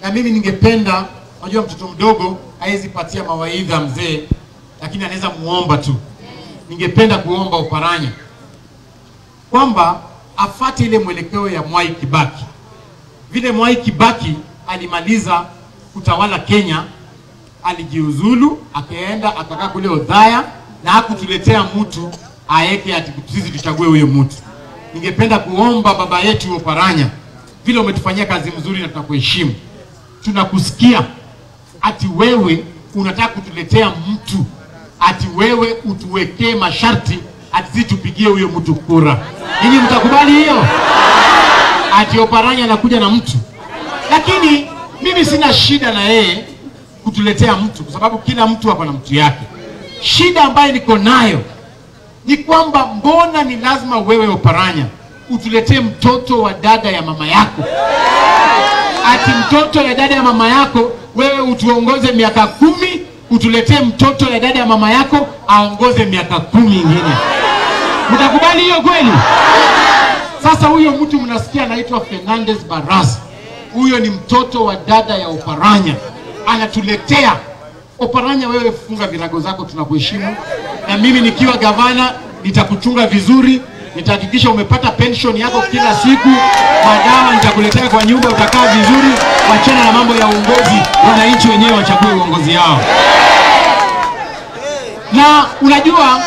na mimi ningependa, unajua mtoto mdogo hawezi patia mawaidha mzee, lakini anaweza muomba tu. Ningependa kuomba Oparanya kwamba afate ile mwelekeo ya Mwai Kibaki. Vile Mwai Kibaki alimaliza kutawala Kenya, alijiuzulu akaenda akakaa kule Odhaya na hakutuletea mtu aeke ati sisi tuchague huyo mtu. Ningependa kuomba baba yetu Oparanya, vile umetufanyia kazi mzuri na tunakuheshimu, tunakusikia ati wewe unataka kutuletea mtu ati wewe utuwekee masharti ati sisi tupigie huyo mtu kura. Ninyi mtakubali hiyo? Ati Oparanya anakuja na mtu, lakini mimi sina shida na yeye kutuletea mtu, kwa sababu kila mtu hapa na mtu yake. Shida ambayo niko nayo ni kwamba mbona ni lazima wewe Oparanya utuletee mtoto wa dada ya mama yako, ati mtoto ya dada ya mama yako wewe utuongoze miaka kumi, utuletee mtoto ya dada ya mama yako aongoze miaka kumi ingine. Mtakubali hiyo kweli? Sasa huyo mtu mnasikia anaitwa Fernandez Barras, huyo ni mtoto wa dada ya Oparanya, anatuletea Oparanya. Wewe funga virago zako, tunakuheshimu, na mimi nikiwa gavana nitakuchunga vizuri, nitahakikisha umepata pension yako kila siku, madawa nitakuletea kwa nyumba, utakaa vizuri. Wachana na mambo ya uongozi, wananchi wenyewe wachague uongozi yao. Na unajua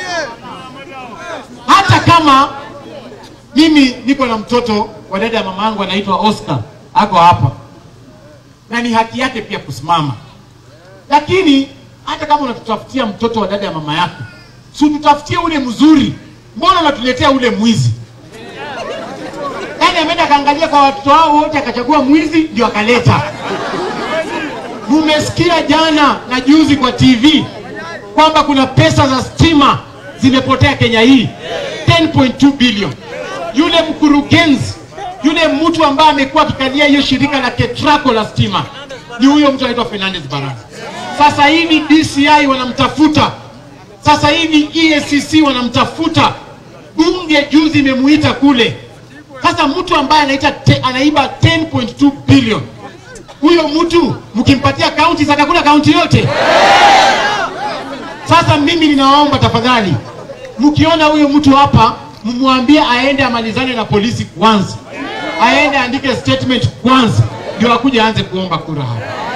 hata kama mimi niko na mtoto wa dada ya mama yangu anaitwa Oscar, ako hapa na ni haki yake pia kusimama, lakini hata kama unatutafutia mtoto wa dada ya mama yako, si tutafutie ule mzuri. Mbona unatuletea ule mwizi? Yaani ameenda akaangalia kwa watoto wao wote akachagua mwizi ndio akaleta. Mumesikia jana na juzi kwa TV kwamba kuna pesa za stima zimepotea Kenya hii 10.2 bilioni. Yule mkurugenzi yule mtu ambaye amekuwa akikalia hiyo shirika la Ketraco la stima ni huyo mtu anaitwa Fernandez Barasa. Sasa hivi DCI wanamtafuta, sasa hivi EACC wanamtafuta, bunge juzi imemuita kule. Sasa mtu ambaye anaita te, anaiba 10.2 bilioni, huyo mtu mkimpatia kaunti atakula kaunti yote. Sasa mimi ninawaomba tafadhali, mkiona huyo mtu hapa, mmwambie aende amalizane na polisi kwanza, aende aandike statement kwanza, ndio akuje aanze kuomba kura hapa.